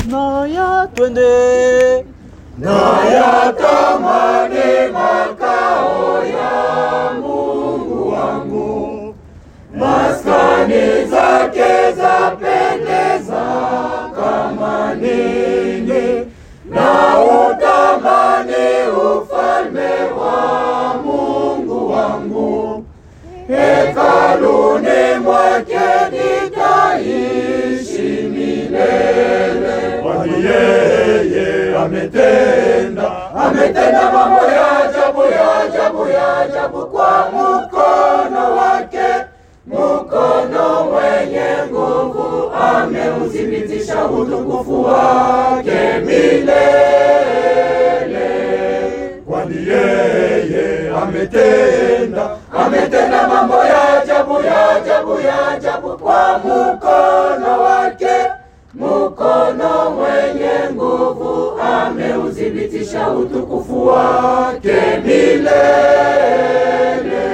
naya twende naya tamani makao ya Mungu wangu, maskani zake zapendeza kama nini, na utamani ufalme wa Mungu wangu, hekaluni mwake nitaishi milele, kwani yeye ametenda ametenda mambo ya ajabu ya ajabu ya ajabu kwa mkono wake, mkono mwenye nguvu ameuthibitisha utukufu wake milele, kwani yeye ametenda ametenda mambo ya ajabu ya ajabu ya ajabu kwa mkono wake, mkono mwenye nguvu ameuthibitisha utukufu wake milele.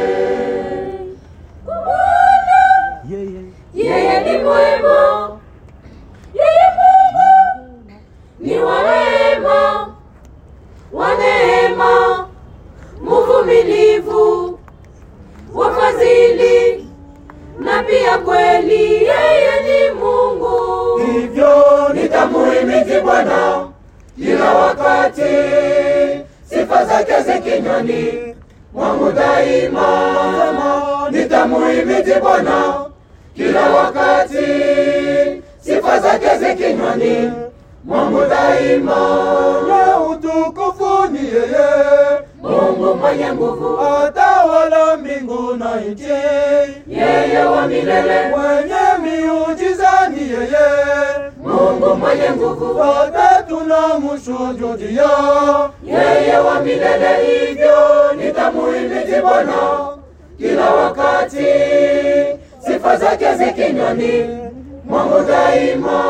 yeye Yeye ni mwema, yeye Mungu ni wa rehema, wa neema, mvumilivu, wa fadhili na pia kweli. Yeye ni Mungu. hivyo nitamuhimidi Bwana kila wakati, sifa zake zi kinywani mwangu daima. Nitamuhimidi Bwana kila wakati, sifa zake zi kinywani mwangu daima. Ye utukufu ni yeye Mungu mwenye nguvu, atawala mbingu na nchi, yeye wa milele. mwenye miujiza ni yeye Mungu mwenye nguvu, wote tunamshuhudia yeye wa milele. hivyo nitamuhimidi Bwana kila wakati, sifa zake zi kinywani mwangu daima.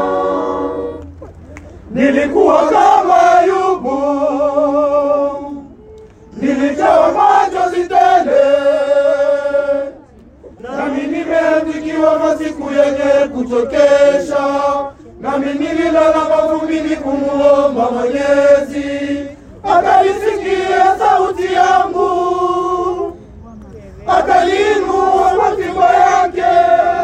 Nilikuwa kama Ayubu, nilijawa machozi tele, nami nimeandikiwa masiku yenye kuchokesha, nami nililala mavumbini kumuomba Mwenyezi, akaisikia sauti yangu, akaliinua mafimbo yake.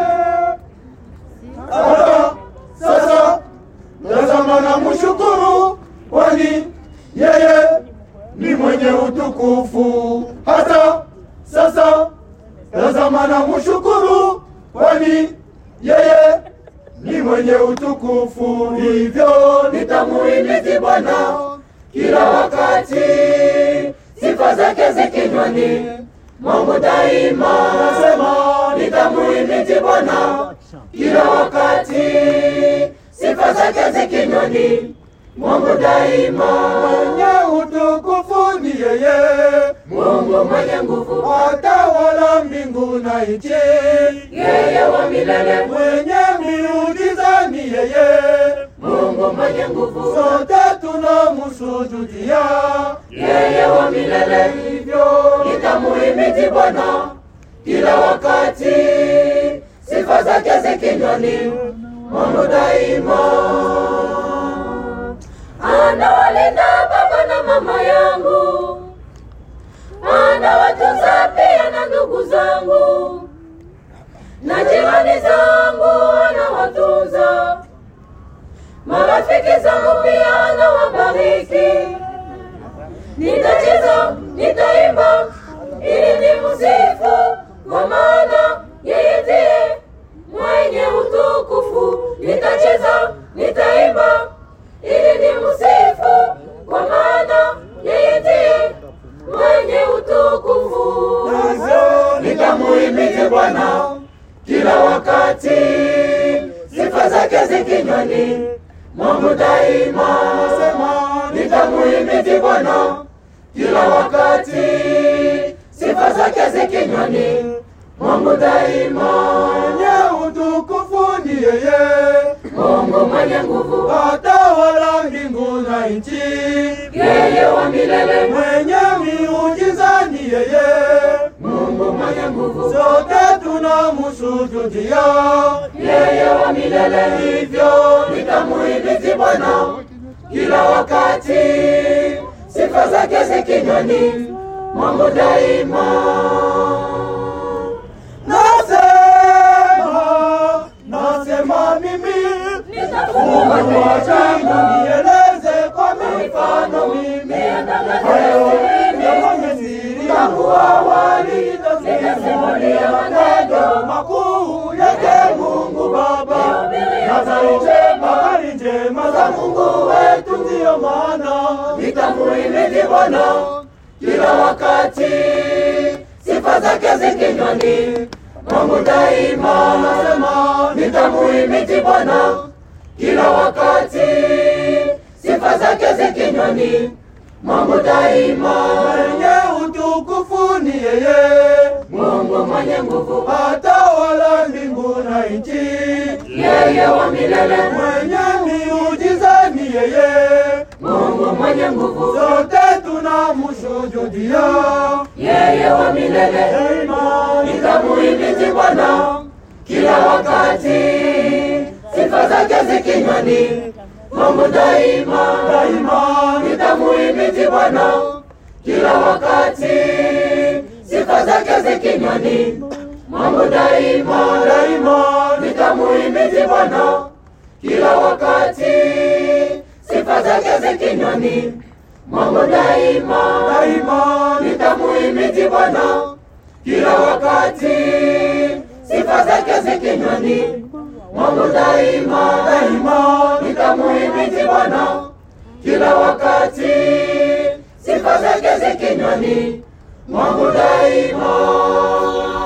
Hata sasa tazama na mshukuru, kwani yeye ni mwenye utukufu. Hata sasa tazama na mshukuru, kwani yeye ni mwenye utukufu. Hivyo nitamuhimidi Bwana kila wakati, sifa zake zi kinywani mwangu daima. Nasema nitamuhimidi Bwana kila wakati, sifa zake zi kinywani mwangu daima. Mwenye utukufu ni yeye, Mungu mwenye nguvu, atawala mbingu na nchi. yeye wa milele. Mwenye miujiza ni yeye, Mungu mwenye nguvu, sote tunamsujudia. yeye wa milele. Hivyo Nitamuhimidi Bwana kila wakati, sifa zake zi kinywani mwangu daima. anawalinda baba na mama yangu, anawatunza pia na ndugu zangu na jirani zangu, anawatunza marafiki zangu pia anawabariki. Nitacheza, nitaimba ili ni msifu, kwa maana yeye ndiye mwenye utukufu. Nitacheza, nitaimba ili ni msifu, kwa maana yeye ndiye mwenye utukufu. Hivyo nitamuhimidi Bwana kila wakati, sifa zake zi kinywani mwangu daima. Nasema nitamuhimidi Bwana kila wakati, sifa zake zi kinywani mwangu daima. Mwenye utukufu ni yeye, Mungu mwenye nguvu, atawala mbingu na nchi. yeye wa milele. Mwenye miujiza ni yeye, Mungu mwenye nguvu, sote tunamsujudia. yeye yeye wa milele, hivyo nitamuhimidi Bwana kila wakati, sifa zake zi kinywani mwangu daima. nasema nasema mimi Nitafungua Wacha nieleze kwa mifano mimi hayo yafanye siri tangu awali nitasimulia matendo makuu yake Mungu Baba habari njema habari njema za Mungu wetu ndiyo maana nitamuhimidi Bwana kila wakati, sifa zake zi kinywani mwangu daima. nasema Nitamuhimidi Bwana kila wakati, sifa zake zi kinywani mwangu daima. mwenye utukufu ni yeye Mungu mwenye nguvu, atawala mbingu na nchi yeye wa milele, mwenye miujiza ni yeye Mungu mwenye nguvu, sote tunamshuhudia yeye wa milele. daima Nitamuhimidi Bwana kila wakati, sifa zake zi kinywani mwangu daima. daima Nitamuhimidi Bwana kila wakati, sifa zake zi kinywani mwangu daima. daima Nitamuhimidi Bwana kila wakati, sifa zake zi kinywani mwangu daima. daima Nitamuhimidi Bwana kila wakati, sifa zake zi kinywani mwangu daima. daima Nitamuhimidi Bwana kila wakati, sifa zake zi kinywani mwangu daima.